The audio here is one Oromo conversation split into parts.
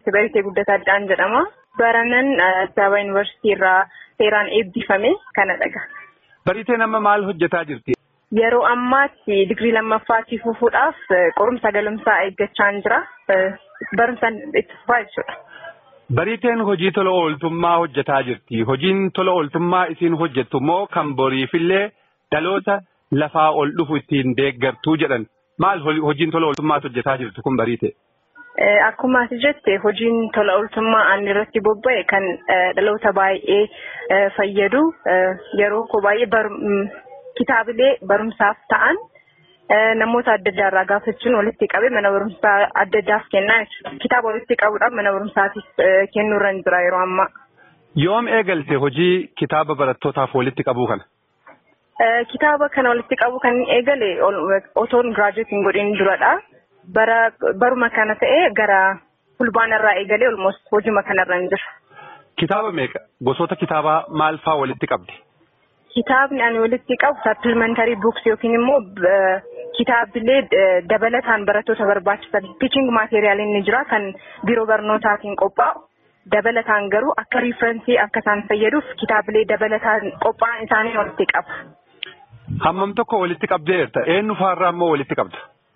Baritee Guddataa Addaan jedhama. Baranan Addis Ababa Yuunivarsiitii irraa seeraan eebbifame kana dhaga. Bariteen amma maal hojjetaa jirti? Yeroo ammaatti digirii lammaffaatii fufuudhaaf qorumsa galumsaa eeggachaa jira. Barumsaan itti fufaa jechuudha. Bariteen hojii tola ooltummaa hojjetaa jirti. Hojiin tola ooltummaa isiin hojjettu immoo kan boriifillee dhaloota lafaa ol dhufu ittiin deeggartuu jedhan. Maal hojiin tola ooltummaa hojjetaa jirtu kun bariite? Akkuma ati jette hojiin tola ooltummaa ani irratti bobba'e kan dhaloota baay'ee fayyadu yeroo koo baay'ee kitaabilee barumsaaf ta'an namoota adda addaa irraa gaafachuun walitti qabee mana barumsaa adda addaaf kennaa jechuudha. Kitaaba walitti qabuudhaan mana barumsaatiif kennuu irra jira yeroo ammaa. Yoom eegalte hojii kitaaba barattootaaf walitti qabuu kana? Kitaaba kana walitti qabu kan eegale otoon giraajuweetiin godhin duradha. Bara baruma kana ta'ee gara fulbaana irraa eegalee olmost hojii kana irra jira. Kitaaba meeqa? Gosoota kitaabaa maal faa walitti qabdi? Kitaabni ani walitti qabu supplementary books yookiin immoo kitaabilee dabalataan barattoota barbaachisan teaching material inni jira kan biiroo barnootaatiin qophaa'u dabalataan garuu akka riifrensii akka isaan fayyaduuf kitaabilee dabalataan qophaa'an isaanii walitti qaba. Hammam tokko walitti qabdeerta? Eenyu faarraa immoo walitti qabda?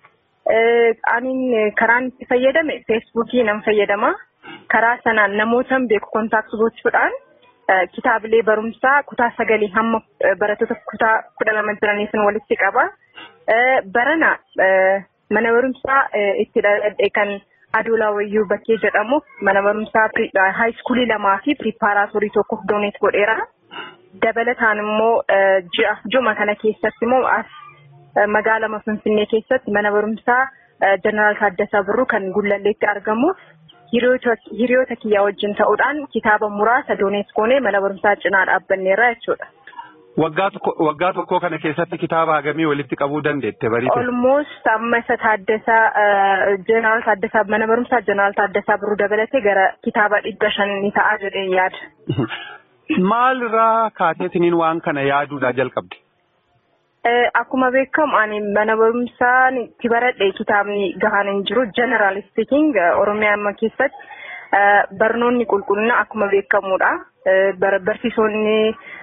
Ani karaan itti fayyadame feesbuukii nan fayyadama. Karaa sanaan namootan beeku kontaakti gochuudhaan kitaabilee barumsaa kutaa sagalii hamma barattoota kutaa kudha lama jiraniif walitti qaba. Barana mana barumsaa itti dhaladhe kan Adoolaa Wayyuu Bakkee jedhamu mana barumsaa haayiskuulii lamaa fi piripaaraatorii tokkoof dooneet godheera. Dabalataan immoo ji'a juma kana keessatti immoo as magaalaa Finfinnee keessatti mana barumsaa Jeneraal Taaddasaa Birruu kan Gullalleetti argamu. hiriyoota kiyyaa wajjin ta'uudhaan kitaaba muraasa dooneet goonee mana barumsaa cinaa dhaabbanneerra jechuudha. Waggaa tokkoo kana keessatti kitaaba hagamii walitti qabuu dandeette bariite? Olmost amma isa Taaddasaa Jeneraal Taaddasaa mana barumsaa Jeneraal Taaddasaa Birruu dabalatee gara kitaaba dhibba shan ni ta'a jedhee yaada. Maal irraa kaateetiniin waan kana yaaduudhaa jalqabde? Akkuma beekamu ani mana barumsaan itti baradhe kitaabni gahaan hin jiru general speaking oromiyaa amma keessatti barnoonni qulqullina akkuma beekamudha. Barsiisonni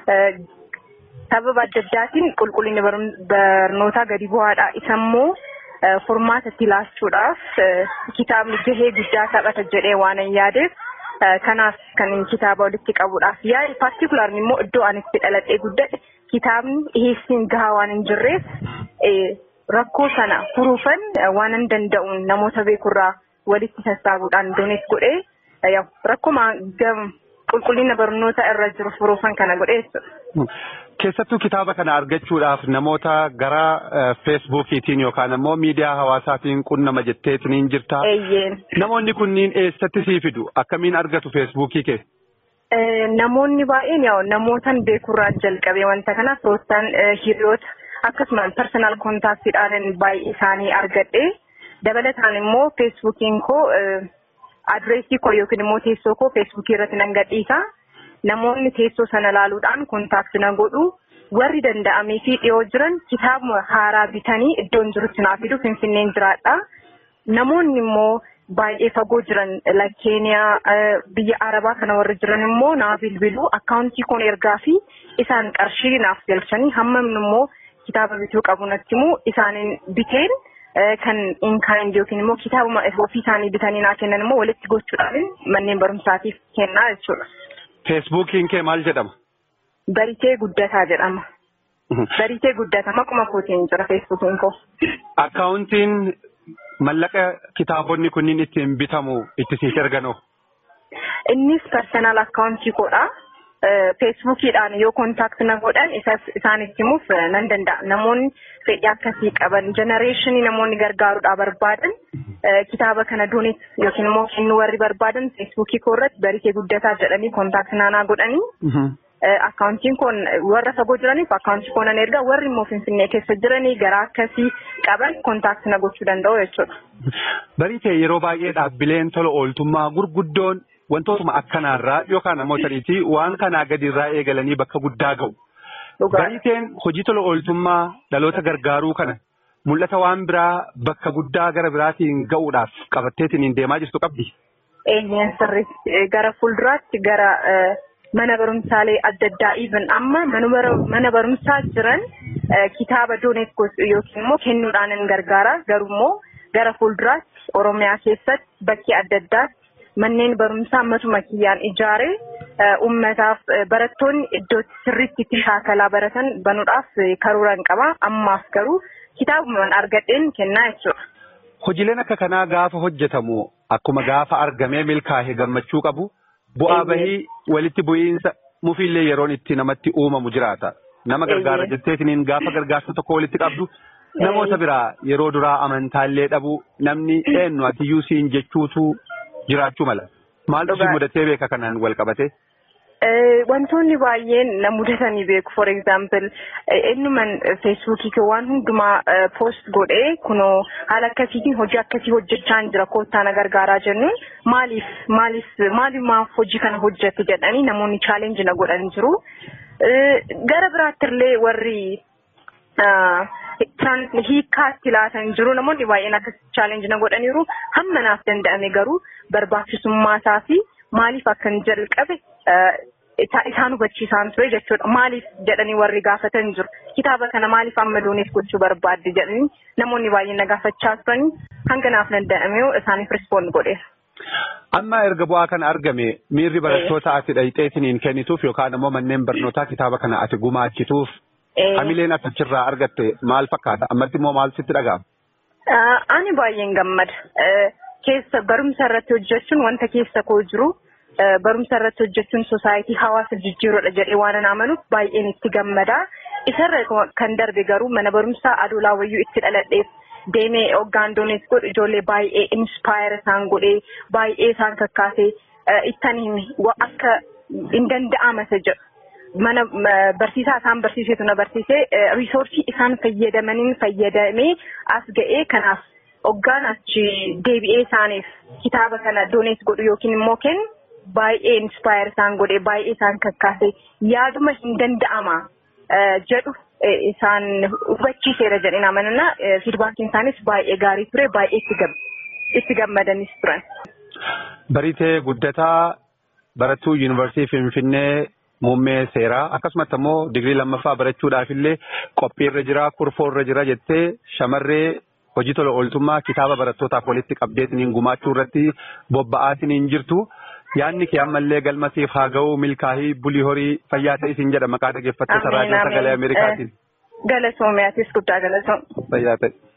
sababa adda addaatiin qulqullinni barnootaa gadi bu'aadha. Isa immoo furmaata itti laachuudhaaf kitaabni gahee guddaa taphata jedhee waan hin yaadeef kanaaf kan kitaaba walitti qabuudhaaf yaade paartikulaarni immoo iddoo ani itti dhaladhee guddadhe kitaabni dhiheessiin gahaa waan hin jirreef rakkoo sana furuufan waan hin danda'uun namoota beekurraa walitti sassaabuudhaan dooneet godhee rakkuma qulqullina barnoota irra jiru furuufan kana godhee Keessattuu kitaaba kana argachuudhaaf namoota gara feesbuukiitiin yookaan immoo miidiyaa hawaasaatiin qunnama jetteetiin jirta. Namoonni kunniin eessatti sii fidu? Akkamiin argatu feesbuukii kee? Namoonni baay'een yaa'u namootan beekurraa jalqabee wanta kana firoottan hiriyoota akkasumas personal kontaaktiidhaan baay'ee isaanii argadhe dabalataan immoo feesbuukiin koo adreesii koo yookiin immoo teessoo koo feesbuukii irratti nan gadhiisa. Namoonni teessoo sana ilaaluudhaan kontaakti na godhu warri danda'amee fi dhiyoo jiran kitaaba haaraa bitanii iddoon jirutti naa fidu finfinneen jiraadha. Namoonni immoo baay'ee fagoo jiran keeniyaa biyya arabaa kana warri jiran immoo naa bilbilu akkaawuntii koon ergaa fi isaan qarshii naaf galchanii hammam immoo kitaaba bituu qabu natti immoo isaaniin biteen kan inkaan yookiin immoo kitaaba ofii isaanii bitanii naa kennan immoo walitti gochuudhaan manneen barumsaatiif kennaa jechuudha. Feesbuukiin kee maal jedhama? Baritee guddataa jedhama. Baritee guddataa maquma kootiin jira feesbuukiin koo. Akkaawuntiin mallaqa kitaabonni kunniin ittiin bitamu itti siif erganoo? Innis personal akkaawuntii koodha. Feesbuukiidhaan yoo kontaakti na godhan isaanitti himuuf nan danda'a. Namoonni fedhii akkasii qaban jenereeshinii namoonni gargaaruudhaa barbaadan kitaaba kana dooneet yookiin immoo kennuu warri barbaadan feesbuukii koo irratti baritee guddataa jedhanii kontaakti naanaa godhanii. Akkaawuntiin kun warra fagoo jiraniif akkaawuntii koo nan ergaa warri immoo finfinnee keessa jiranii garaa akkasii qaban kontaakti na gochuu danda'u jechuudha. Baritee yeroo baay'ee dhaabbileen tola ooltummaa gurguddoon wantootuma akkanaarraa yookaan namoota dhiitii waan kanaa gadiirraa eegalanii bakka guddaa ga'u. Bariteen hojii tola ooltummaa dhaloota gargaaruu kana mul'ata waan biraa bakka guddaa gara biraatiin ga'uudhaaf qabatteetiin deemaa jirtu qabdi. Eeyyeen sirriitti gara fuulduraatti gara mana barumsaalee adda addaa even amma mana barumsaa jiran kitaaba dooneet yookiin immoo kennuudhaan hin gargaara garuu immoo gara fuulduraatti Oromiyaa keessatti bakkee adda addaatti manneen barumsaa matuma kiyyaan ijaaree uummataaf barattoonni iddootti sirriitti itti shaakalaa baratan banuudhaaf karoora qaba ammaaf garuu kitaabumaan argadheen kennaa jechuudha. Hojiileen akka kanaa gaafa hojjetamu akkuma gaafa argamee milkaa'e gammachuu qabu bu'aa bahii walitti bu'iinsa mufiillee yeroon itti namatti uumamu jiraata. Nama gargaara jetteetiniin gaafa gargaarsa tokko walitti qabdu namoota biraa yeroo duraa amantaallee dhabu namni eenyu atiyyuu siin jechuutu jiraachuu mala. Maaltu si mudatee beeka kanaan wal qabate? Wantoonni baay'een na mudatanii beeku. For example, eenyuman feesbuukii kee waan hundumaa post godhee kunoo haala akkasiitiin hojii akkasii hojjechaa jira koottaa na gargaaraa jennuun maaliif maaliif maaliif hojii kana hojjette jedhanii namoonni chaalenji na godhan jiru. Gara biraattillee warri hiikkaatti laatan jiru namoonni baay'een akkas chaalenji na godhaniiru hamma naaf danda'ame garuu barbaachisummaa isaa fi maaliif akkan jalqabe isaan hubachiisaan ture jechuudha. Maaliif jedhanii warri gaafatan jiru. Kitaaba kana maaliif amma dooneef gochuu barbaadde jedhanii namoonni baay'een na gaafachaa turanii hanga naaf danda'ame isaaniif rispoond godheera. Amma erga bu'aa kana argame miirri barattoota ati dhayixeetiniin kennituuf yookaan immoo manneen barnootaa kitaaba kana ati gumaachituuf hamileen ati achirraa argatte maal fakkaata? Ammatti immoo maal sitti dhaga'ama? Ani baay'een gammada. Keessa barumsa irratti hojjechuun wanta keessa koo jiru barumsa irratti hojjechuun sosaayitii hawaasa jijjiiruudha jedhee waan amanuuf baay'een itti gammada. Isarra kan darbe garuu mana barumsaa adoolaa wayyuu itti dhaladheef deemee hoggaan doonis godhu ijoollee baay'ee inspire isaan godhee baay'ee isaan kakkaasee ittan himi akka hin danda'amasa jedhu. Mana barsiisaa isaan barsiisetu na barsiisee riisoorsii isaan fayyadamaniin fayyadamee as ga'ee kanaaf hoggaan achi deebi'ee isaaniif kitaaba kana doonees godhu yookiin immoo kennu baay'ee inspire isaan godhee baay'ee isaan kakkaasee yaaduma hin danda'ama jedhu isaan hubachiiseera jedheen amanana fiidbaakiin isaanis baay'ee gaarii ture baay'ee itti gammadanis turan. Baritee guddataa barattuu yuunivarsiitii Finfinnee muummee seeraa akkasumas immoo digirii lammaffaa barachuudhaaf illee qophiirra jira kurfoorra jira jettee shamarree hojii tola ooltummaa kitaaba barattootaaf walitti qabdeetiniin gumaachuu irratti bobba'aatiniin jirtu. Yaanni kee ammallee galmasiif haa ga'u milkaa'ii bulii horii fayyaa ta'isiin jedha maqaa dhaggeeffattoota raadiyoo sagalee Ameerikaatiin. Galatoomiyaatiis guddaa galatoom. Fayyaa ta'e.